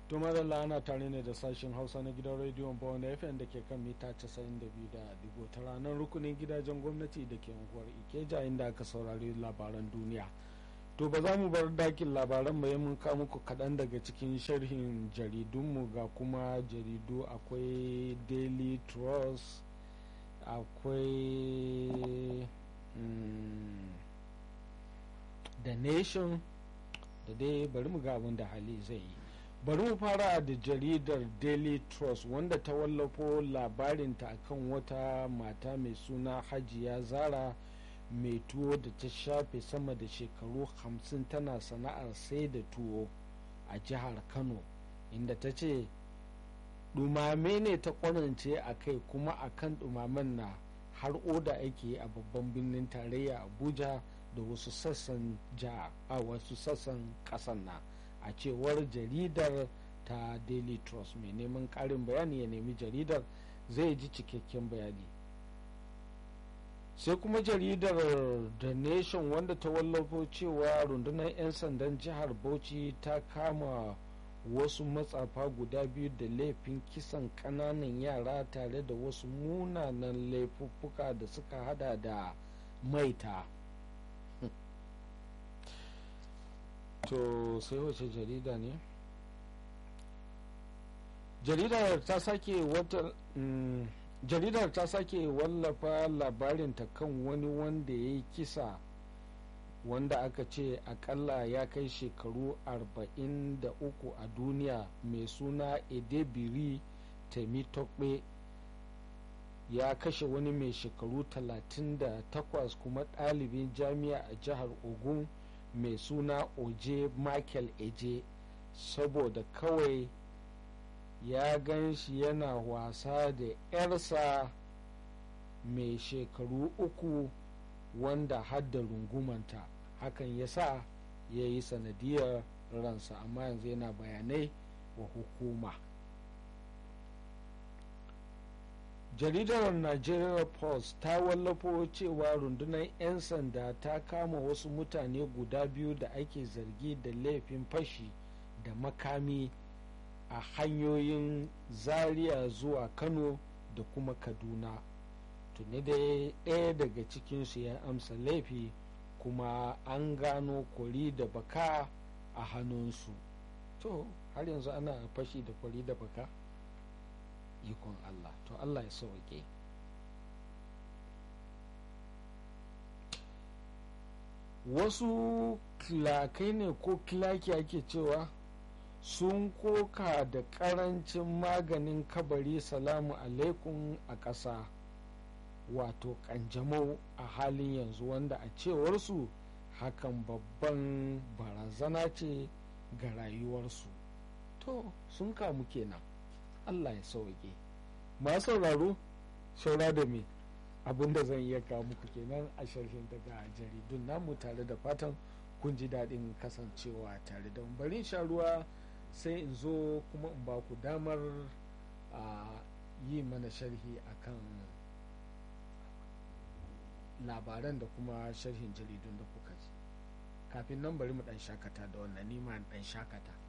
to madalla ana tare ne da sashen hausa na gidan rediyon bawon fm da ke kan mita 92 ta ranar rukunin gidajen gwamnati da ke unguwar ikeja inda aka saurari labaran duniya to ba za mu bar dakin labaran mai mun kawo muku kaɗan daga cikin sharhin jaridunmu ga kuma jaridu akwai daily trust akwai mm, the nation da dai bari mu ga abin da hali zai yi bari mu fara da jaridar daily trust wanda ta wallafo labarinta akan wata mata mai suna hajiya zara mai tuwo da ta shafe sama da shekaru hamsin tana sana'ar sai da tuwo a jihar kano inda ta ce dumame ne ta kwanance a kai kuma a kan dumamen na har oda ake a babban birnin tarayya abuja da wasu sassan jiha a wasu sassan kasan na a cewar jaridar ta daily trust mai neman karin bayani ya nemi jaridar zai ji cikakken bayani sai kuma jaridar the nation wanda ta wallafo cewa rundunar 'yan sandan jihar bauchi ta kama wasu matsafa guda biyu da laifin kisan kananan yara tare da wasu munanan laifuffuka da suka hada da maita to sai wace jarida ne jaridar ta sake wata mm, jaridar ta sake wallafa labarinta kan wani wanda ya yi kisa wanda aka ce akalla ya kai shekaru 43 a duniya mai suna edebiri temitope ya kashe wani mai shekaru 38 kuma ɗalibin jami'a a jihar ogun mai suna oje michael eje saboda kawai ya gan shi yana wasa da 'yarsa mai shekaru uku wanda hadda rungumanta hakan ya sa ya yi sanadiyar ransa amma yanzu yana bayanai wa hukuma jaridar nigeria post ta wallafo cewa rundunar 'yan sanda ta kama wasu mutane guda biyu da ake zargi da laifin fashi da makami a hanyoyin zaria zuwa kano da kuma kaduna tuni da ɗaya daga cikinsu ya amsa laifi kuma an gano kwari da baka a hannunsu to har yanzu ana fashi da kwari da baka ikon allah to allah ya sauke wasu kilakai ne ko kilaki ake cewa sun koka da karancin maganin kabari salamu alaikum a ƙasa wato kanjamau a halin yanzu wanda a cewarsu hakan babban barazana ce ga rayuwarsu to sun kamu kenan allah ya sauke masu sauraro saura da me abinda zan iya kawo muku kenan a sharhin daga jaridun namu tare da fatan kun ji daɗin kasancewa tare da bari sha ruwa sai in zo kuma in ba ku damar a yi mana sharhi akan labaran da kuma sharhin jaridun da kuka ji kafin nan bari mu dan shakata da wannan nima dan shakata